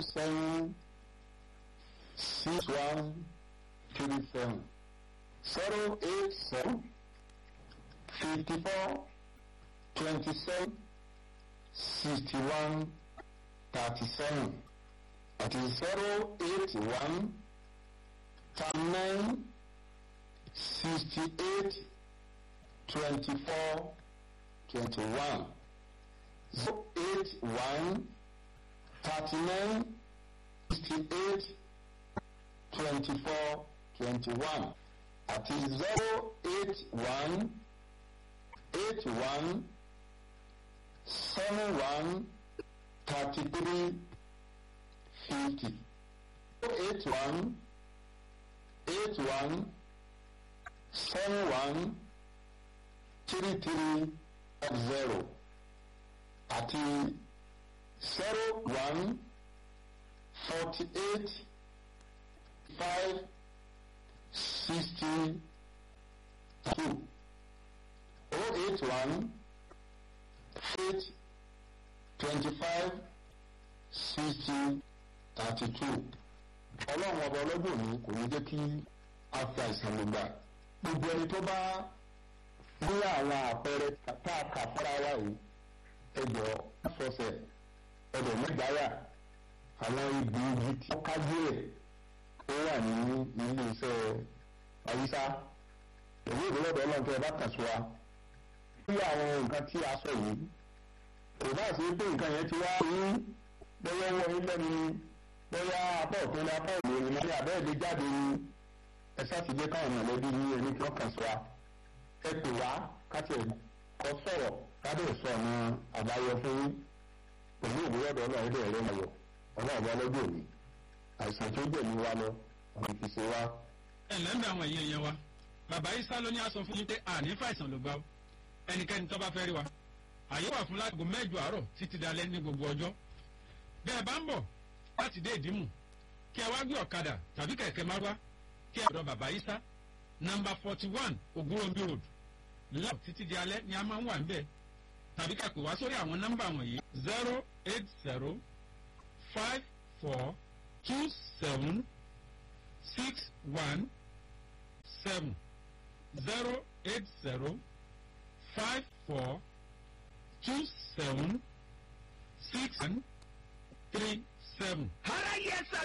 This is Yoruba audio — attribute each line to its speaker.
Speaker 1: zero seven six one three seven zero eight seven fifty four twenty seven sixty one thirty seven àti zero eight one thirty nine sixty eight twenty four twenty one zero eight one thirty nine sixty eight twenty four twenty one àti zero eight one eight one seven one thirty three fifty zero eight one eight one seven one three three zero àti zero one forty eight five sixty two oh eight one eight twenty five sixty thirty two ọlọ́run ọba ọlọ́dún òní kò ní jẹ́ kí a fi àìsàn ló gbà gbogbo ẹni tó bá ní àwọn àpẹẹrẹ tá a kà fúnra wa yìí ẹjọ fọsẹ̀ ẹdọ mẹgbàáyà àwọn ibi igi tí wọ́n kájú ẹ̀ ó wà ní ilé iṣẹ́ àyíṣá èyí ìdúródò ọlọ́run tó ẹ bá kàn sí wa bí àwọn nǹkan tí a sọ yìí kò bá sí pé nǹkan yẹn ti wá ní bóyá wọ ilé ni bóyá apá òpin ní apá òde ìmọ̀ ní abẹ́ẹ̀dẹ́ jáde ní ẹ sátidé káwọn mọ̀lẹ́bí ní ẹni tí wọ́n kàn sí wa ẹ pè wá káti ẹ̀ kọ́ sọ̀rọ̀ káde sọ ọ̀nà àbáyọ fún pẹ̀lú ìdúródò ọlọ́run ilé ẹ̀rọ ayọ̀ ọlọ́run bá lọ́jọ́ òní àìsàn tó gbẹ̀mí wa lọ ọ̀nà kìí ṣe wa.
Speaker 2: ẹ ǹlẹ́ ń bẹ àwọn èèyàn yẹn wa bàbá isa ló ní aṣọ fún yín pé àní fàìsàn ló gbà ó ẹnikẹ́ni tó bá fẹ́ rí wa àyè wà fún láago mẹ́jọ àárọ̀ títí dalẹ́ ní gbogbo ọjọ́ bí ẹ bá ń bọ̀ láti dé ìdímù kí ẹ wá gbé ọ̀kadà tàbí kẹ̀kẹ́ márúwá kí ẹ ọ̀dọ̀ bàbá isa nọmba forty one ogunrobi road láò títí di alẹ́ ni a máa ń wà níbẹ̀ tàbí ká pè wá sórí àwọn nọ́mbà wọ̀nyí zero eight zero five four two seven six one seven zero eight zero five four two seven six one three seven.
Speaker 3: ara yẹ sá